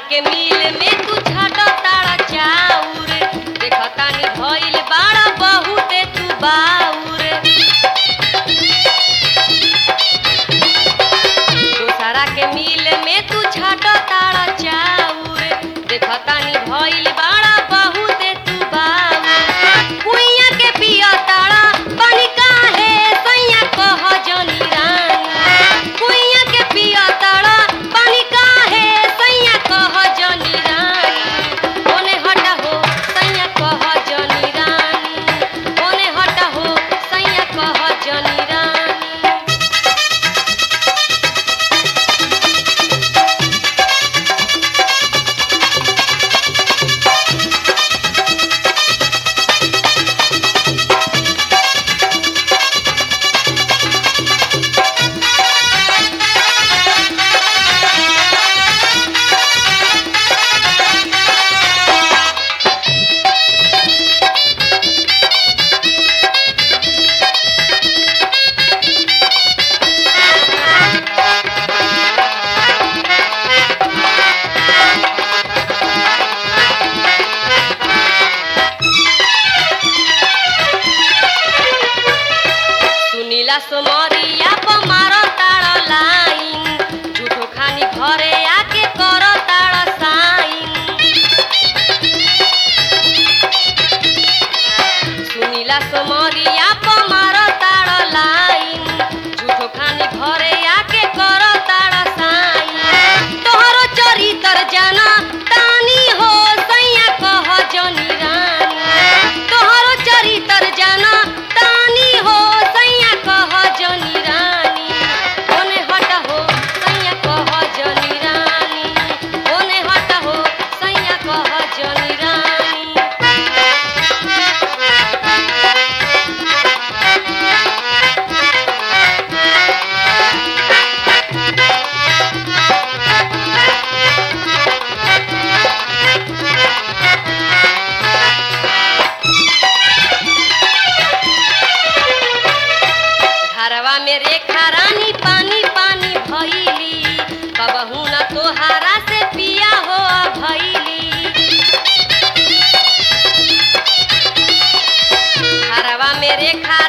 के मिल में तू छाट तारा चाउर देखतानी भइल बाड़ा बहुते तू बाउर दोसरा के मिल में तू छाट तारा चाउर देखतानी भइल बाड़ा बहुते तू बाउर कुइया के पिया तारा पानी काहे सैया कह जनी रानी कुइया के पिया तारा पानी काहे सैया कह जनी रानी ओने हटा हो सैया कह जनी रानी ओने हटा हो सैया कह जनी रानी सुनीला सोमरिया पर मारो तारा लाइन झूठो खानी घरे आके करो तारा साइन सुनीला सोमरिया पर मारो तारा लाइन झूठो खानी घरे आके करो तारा साइन तोहरो चरितर जाना तानी हो सैया कह जनी रानी तोहरो चरितर जाना तानी हो सैया कह जनी रानी ओने हट हो सैया कह जनी रानी ओने हट हो सैया कह जनी रानी घरवा में रेखा रानी पानी पानी भइली कबहू न तोहारा से पिया हो भइली घरवा में रेखा